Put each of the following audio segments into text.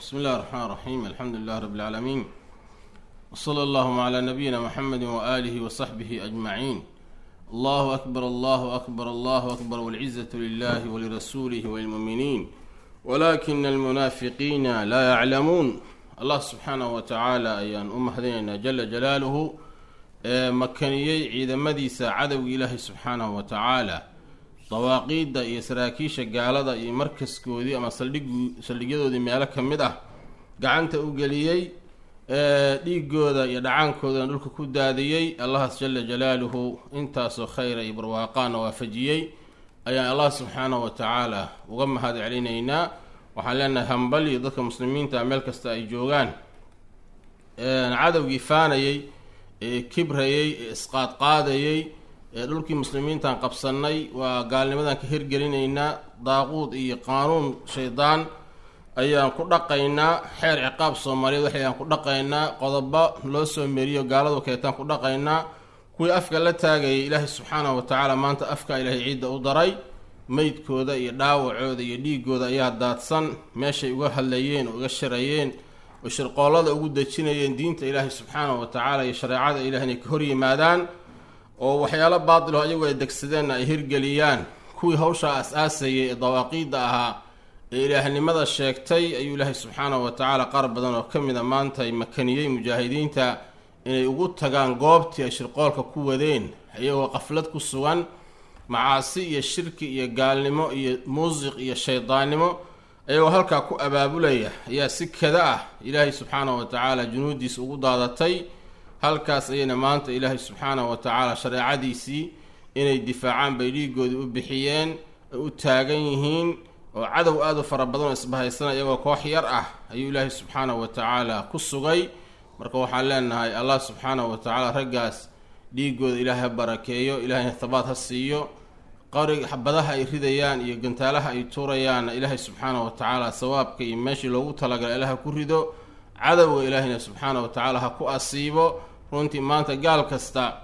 بسم الله الرحمن الرحيم الحمد لله رب العالمين وصلى اللهم على نبينا محمد وآله وصحبه أجمعين الله أكبر الله أكبر الله أكبر والعزة لله ولرسوله وللمؤمنين ولكن المنافقين لا يعلمون الله سبحانه وتعالى أيان أم هدينا جل جلاله makaniyey ciidamadiisa cadowga ilaahay subxaanahu wa tacaala dawaaqiidda iyo saraakiisha gaalada iyo markaskoodii ama saldhig saldhigyadoodii meelo ka mid ah gacanta u geliyey dhiigooda iyo dhacaankoodana dhulka ku daadiyey allahaas jala jalaaluhu intaasoo khayra iyo barwaaqaana waafajiyey ayaan allah subxaanahu wa tacaala uga mahad celinaynaa waxaan leenahay hambaliyo dadka muslimiinta meel kasta ay joogaan cadowgii faanayey ee kibrayey ee isqaadqaadayey ee dhulkii muslimiintaan qabsannay waa gaalnimadan ka hirgelinaynaa daaquud iyo qaanuun shaydaan ayaan ku dhaqaynaa xeer ciqaab soomaaliyeed waxayaan ku dhaqaynaa qodobo loo soo meriyo gaaladu keetaan ku dhaqaynaa kuwii afka la taagayay ilaahay subxaanahu wa tacaala maanta afka ilaahay ciidda u daray meydkooda iyo dhaawacooda iyo dhiigooda ayaa daadsan meeshay uga hadlayeen oo uga shirayeen oo shirqoollada ugu dejinayeen diinta ilaahay subxaanahu wa tacaala iyo shareecada ilaah inay ka hor yimaadaan oo waxyaalo baatilo ayagu ay degsadeenna ay hirgeliyaan kuwii hawshaa as-aasayay ee dawaaqiidda ahaa ee ilaahnimada sheegtay ayuu ilaahay subxaanahu wa tacaala qaar badan oo ka mid a maanta ay makaniyey mujaahidiinta inay ugu tagaan goobtii ay shirqoolka ku wadeen iyagoo qaflad ku sugan macaasi iyo shirki iyo gaalnimo iyo muusiq iyo shaydaannimo ayagoo halkaa ku abaabulaya ayaa si kada ah ilaahay subxaanahu wa tacaala junuudiisa ugu daadatay halkaas ayayna maanta ilaahay subxaanahu wa tacaala shareecadiisii inay difaacaan bay dhiigoodii u bixiyeen ay u taagan yihiin oo cadow aada u fara badan oo isbahaysan iyagoo koox yar ah ayuu ilaahay subxaanahu wa tacaala ku sugay marka waxaan leenahay allah subxaanahu wa tacaala raggaas dhiigooda ilaahay ha barakeeyo ilaahayna habaad ha siiyo qari badaha ay ridayaan iyo gantaalaha ay tuurayaanna ilaahay subxaanahu wa tacaala sawaabka iyo meeshii loogu talagalay ilaha ku rido cadowga ilaahayna subxaanahu wa tacaala ha ku asiibo runtii maanta gaal kasta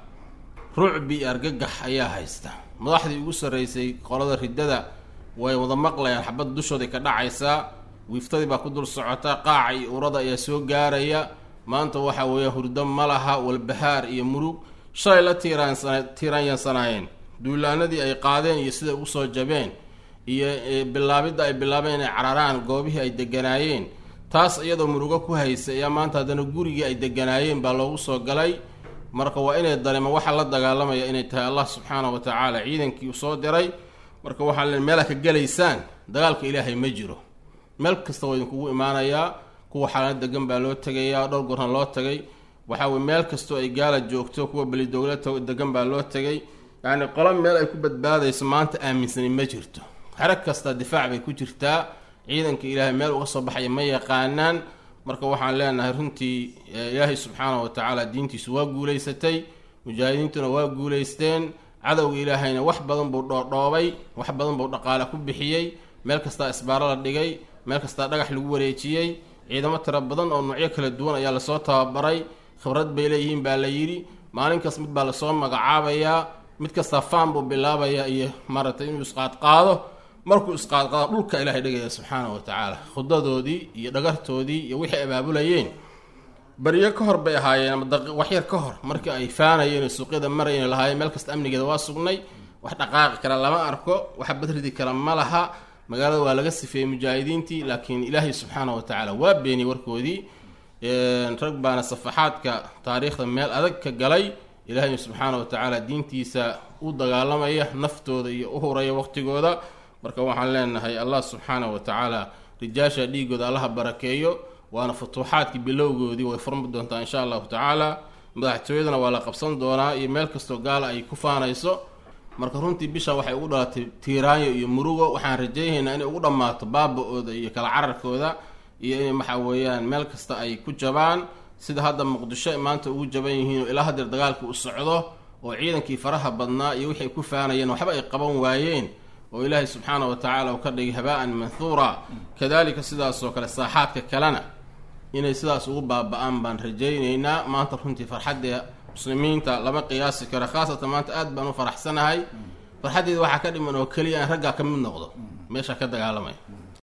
rucbi iyo argagax ayaa haysta madaxdii ugu sarraysay qolada riddada way wada maqlayaan xabadda dushooday ka dhacaysaa wiiftadii baa ku dul socota qaaca iyo urada ayaa soo gaaraya maanta waxa weeya hurdo ma laha walbahaar iyo murug shalay la tiiraansana tiiraanyansanaayeen duulaanadii ay qaadeen iyo siday ugu soo jabeen iyo bilaabidda ay bilaabeen inay cararaan goobihii ay deganaayeen taas iyadoo murugo ku haysa ayaa maanta haddana gurigii ay deganaayeen baa loogu soo galay marka waa inay dareemaan waxaa la dagaalamaya inay tahay allah subxaanahu wa tacaala ciidankii u soo diray marka waxaa le meelaa ka gelaysaan dagaalka ilaahay ma jiro meel kasta waa idinkugu imaanayaa kuwa xaalana degan baa loo tegayaa dhowr gorna loo tagay waxaa weye meel kastoo ay gaala joogto kuwa belidowla degan baa loo tegay yacni qolo meel ay ku badbaadayso maanta aaminsani ma jirto xero kasta difaac bay ku jirtaa ciidanka ilaahay meel uga soo baxaya ma yaqaanaan marka waxaan leenahay runtii ilaahay subxaanahu wa tacaala diintiisu waa guulaysatay mujaahidiintuna waa guulaysteen cadowga ilaahayna wax badan buu dhoodhoobay wax badan buu dhaqaale ku bixiyey meel kastaa isbaaro la dhigay meel kastaa dhagax lagu wareejiyey ciidamo tiro badan oo noocyo kala duwan ayaa lasoo tababaray khibrad bay leeyihiin baa la yidhi maalinkaas mid baa lasoo magacaabayaa mid kastaa faan buu bilaabayaa iyo maaragtay inuu isqaadqaado markuu isqaadqaado dhulka ilaahay dhigaya subxaanahu wa tacaala khudadoodii iyo dhagartoodii iyo wixii abaabulayeen baryo ka hor bay ahaayeen ama waxyar ka hor markii ay faanayeen suuqyada marayeen lahaayeen meel kasta amnigeeda waa sugnay wax dhaqaaqi kara lama arko waxa badridi kara ma laha magaalada waa laga sifeeyey mujaahidiintii laakiin ilaahay subxaanahu wa tacaala waa beeniyey warkoodii rag baana safaxaadka taariikhda meel adag ka galay ilaahay subxaana wa tacaala diintiisa u dagaalamaya naftooda iyo u huraya waqtigooda marka waxaan leenahay allah subxaana wa tacaala rijaasha dhiigooda allaha barakeeyo waana futuuxaadkii bilowgoodii way furmi doontaa insha allahu tacaala madaxtooyadana waa la qabsan doonaa iyo meel kastoo gaala ay ku faanayso marka runtii bisha waxay ugu dhalatay tiiraanyo iyo murugo waxaan rajaynaynaa inay ugu dhammaato baaba-ooda iyo kala cararkooda iyo inay waxa weeyaan meel kasta ay ku jabaan sida hadda muqdisho maanta ugu jaban yihiin oo ilaa hadeer dagaalkii u socdo oo ciidankii faraha badnaa iyo wixii ay ku faanayeen waxba ay qaban waayeen oo ilaahay subxaana wa tacaala uu ka dhigay habaa-an manhuura kadalika sidaasoo kale saaxaadka kalena inay sidaas ugu baaba-aan baan rajaynaynaa maanta runtii farxadda muslimiinta lama qiyaasi karo khaasatan maanta aada baan u faraxsanahay farxaddeeda waxaa ka dhiman oo keliya aan raggaa ka mid noqdo meesha ka dagaalamaya